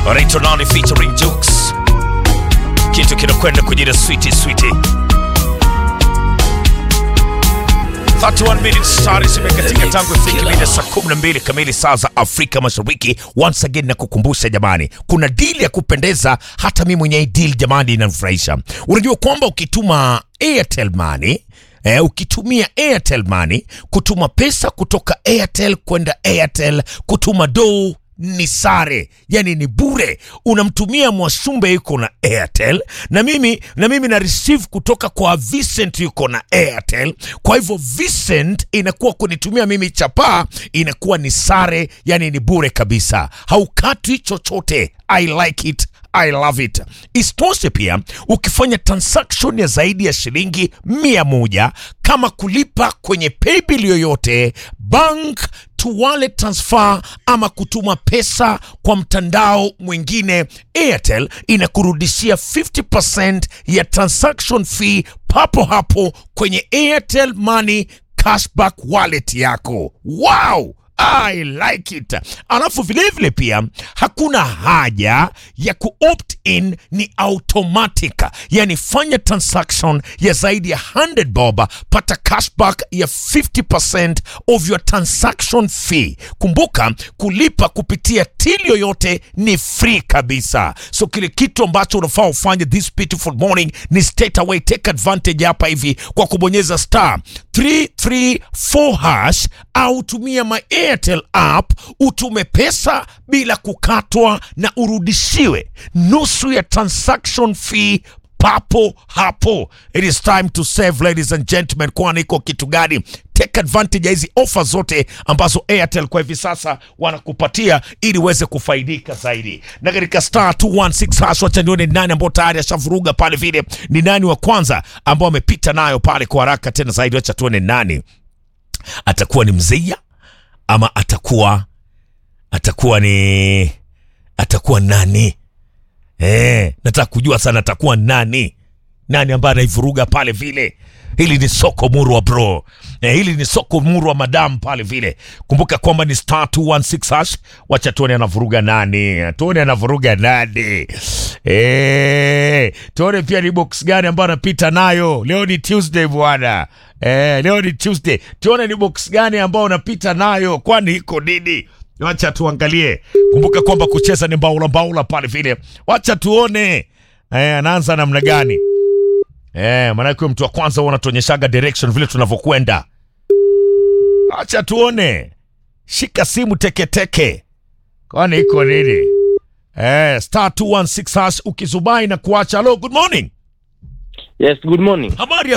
Rito Nani featuring Jukes, kitu kinakwenda kujira switi switi. 31 minutes tayari zimekatika tangu ifike mida saa 12 kamili saa za Afrika Mashariki. Once again na kukumbusha jamani, kuna deal ya kupendeza, hata mimi mwenyewe deal jamani inanifurahisha. Unajua kwamba ukituma Airtel Money Eh, ukitumia Airtel Money kutuma pesa kutoka Airtel kwenda Airtel, kutuma dou ni sare, yani ni bure. Unamtumia Mwasumbe yuko na Airtel na mimi na mimi na receive kutoka kwa Vincent yuko na Airtel. Kwa hivyo Vincent inakuwa kunitumia mimi chapaa inakuwa ni sare, yani ni bure kabisa, haukatwi chochote. I like it. I love it. Isitoshe pia ukifanya transaction ya zaidi ya shilingi mia moja kama kulipa kwenye paybill yoyote, bank to wallet transfer ama kutuma pesa kwa mtandao mwingine, Airtel inakurudishia 50% ya transaction fee papo hapo kwenye Airtel Money cashback wallet yako. Wow! I like it. Alafu vilevile pia hakuna haja ya kuopt in, ni automatic, yani fanya transaction ya zaidi ya 100 bob, pata cashback ya 50% of your transaction fee. Kumbuka kulipa kupitia till yoyote ni free kabisa, so kile kitu ambacho unafaa ufanye this beautiful morning ni straight away take advantage hapa hivi kwa kubonyeza star 334 hash au tumia my Airtel app utume pesa bila kukatwa na urudishiwe nusu ya transaction fee papo hapo. It is time to save ladies and gentlemen, kwani iko kitu gani? Take advantage ya hizi ofa zote ambazo Airtel kwa hivi sasa wanakupatia ili uweze kufaidika zaidi. Na katika star 216 hash, wacha nione ni nani ambao tayari ashavuruga pale, vile ni nani wa kwanza ambao amepita nayo pale kwa haraka tena zaidi. Wacha tuone nani atakuwa ni Mzeia ama atakuwa atakuwa ni atakuwa nani? Eh, nataka kujua sana atakuwa nani, nani ambaye anaivuruga pale vile. Hili ni soko murwa bro, eh, hili ni soko murwa madam pale vile. Kumbuka kwamba ni star 216 hash. Wacha tuone anavuruga nani, tuone anavuruga nani. Eh, tuone pia ni box gani ambayo anapita nayo. Leo ni Tuesday bwana. Eh, leo ni Tuesday. Tuone ni box gani ambayo unapita nayo, kwani iko nini? Wacha tuangalie. Kumbuka kwamba kucheza ni mbaula mbaula pale vile. Wacha tuone eh, anaanza namna gani eh, maanake huyo mtu wa kwanza huwa anatuonyeshaga direction vile tunavyokwenda. Wacha tuone, shika simu teketeke, kwani iko nini? Eh, star 216 hash ukizubai na kuacha. Hello, good morning. Yes, good morning. Habari ya